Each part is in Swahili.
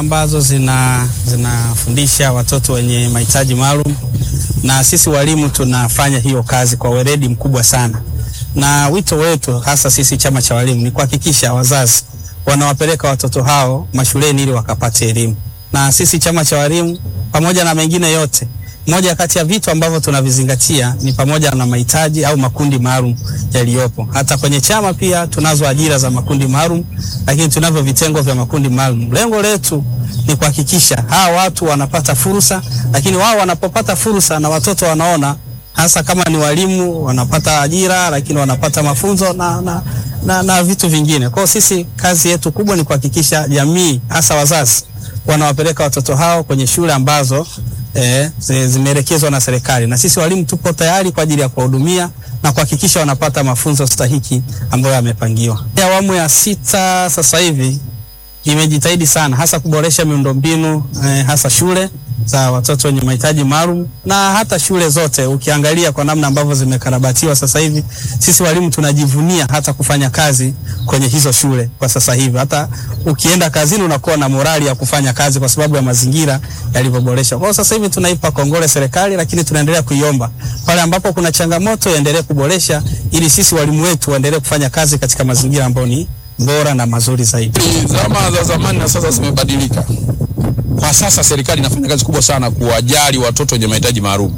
ambazo zina zinafundisha watoto wenye mahitaji maalum, na sisi walimu tunafanya hiyo kazi kwa weledi mkubwa sana, na wito wetu hasa sisi chama cha walimu ni kuhakikisha wazazi wanawapeleka watoto hao mashuleni ili wakapate elimu, na sisi chama cha walimu pamoja na mengine yote moja kati ya vitu ambavyo tunavizingatia ni pamoja na mahitaji au makundi maalum yaliyopo. Hata kwenye chama pia tunazo ajira za makundi maalum, lakini tunavyo vitengo vya makundi maalum. Lengo letu ni kuhakikisha hawa watu wanapata fursa, lakini wao wanapopata fursa na watoto wanaona, hasa kama ni walimu wanapata ajira, lakini wanapata mafunzo na, na, na, na vitu vingine. Kwa hiyo sisi kazi yetu kubwa ni kuhakikisha jamii, hasa wazazi, wanawapeleka watoto hao kwenye shule ambazo eh, zimeelekezwa na serikali, na sisi walimu tupo tayari kwa ajili ya kuwahudumia na kuhakikisha wanapata mafunzo stahiki ambayo yamepangiwa. Awamu ya sita sasa hivi imejitahidi sana hasa kuboresha miundombinu eh, hasa shule za watoto wenye mahitaji maalum na hata shule zote. Ukiangalia kwa namna ambavyo zimekarabatiwa sasa hivi, sisi walimu tunajivunia hata kufanya kazi kwenye hizo shule kwa sasa hivi. Hata ukienda kazini unakuwa na morali ya kufanya kazi kwa sababu ya mazingira yalivyoboreshwa. Kwa hiyo sasa hivi tunaipa kongole serikali, lakini tunaendelea kuiomba pale ambapo kuna changamoto iendelee kuboresha, ili sisi walimu wetu waendelee kufanya kazi katika mazingira ambayo ni bora na mazuri zaidi. Zama za zamani na sasa zimebadilika. Kwa sasa serikali inafanya kazi kubwa sana kuwajali watoto wenye mahitaji maalum.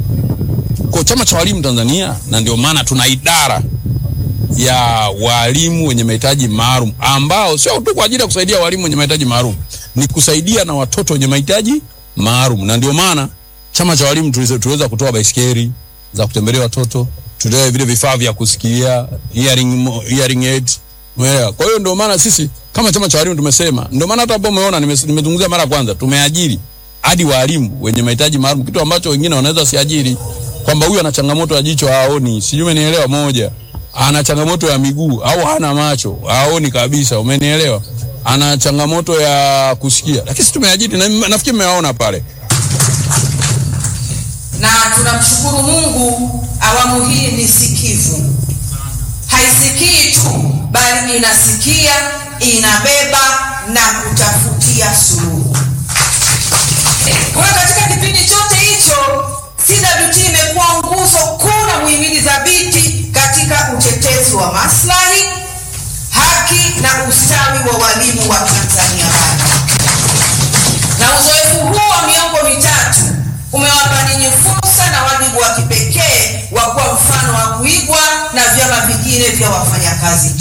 Kwa chama cha walimu Tanzania, na ndio maana tuna idara ya walimu wenye mahitaji maalum ambao sio tu kwa ajili ya kusaidia walimu wenye mahitaji maalum, ni kusaidia na watoto wenye mahitaji maalum. Na ndio maana chama cha walimu tuliweza kutoa baisikeli za kutembelea watoto, tutoe vile vifaa vya kusikia hearing, hearing aid Umeelewa? Kwa hiyo ndio maana sisi kama chama cha walimu tumesema, ndio maana hata hapo umeona nimezungumzia mara ya kwanza, tumeajiri hadi walimu wenye mahitaji maalum, kitu ambacho wengine wanaweza siajiri, kwamba huyu ana changamoto ya jicho haoni, sijui umenielewa, moja ana changamoto ya miguu au hana macho haoni kabisa, umenielewa, ana changamoto ya kusikia, lakini sisi tumeajiri na nafikiri mmewaona pale na tunamshukuru Mungu, awamu hii ni sikivu haisikii tu bali inasikia, inabeba na kutafutia suluhu. Kwa hiyo katika kipindi chote hicho CWT imekuwa nguzo kuu na muhimili thabiti katika utetezi wa maslahi, haki na ustawi wa walimu wa Tanzania bara, na uzoefu huu wa miongo mitatu umewapa ninyi fursa na wajibu wa kipekee wa kuwa mfano wa kuigwa na vyama vingine vya wafanyakazi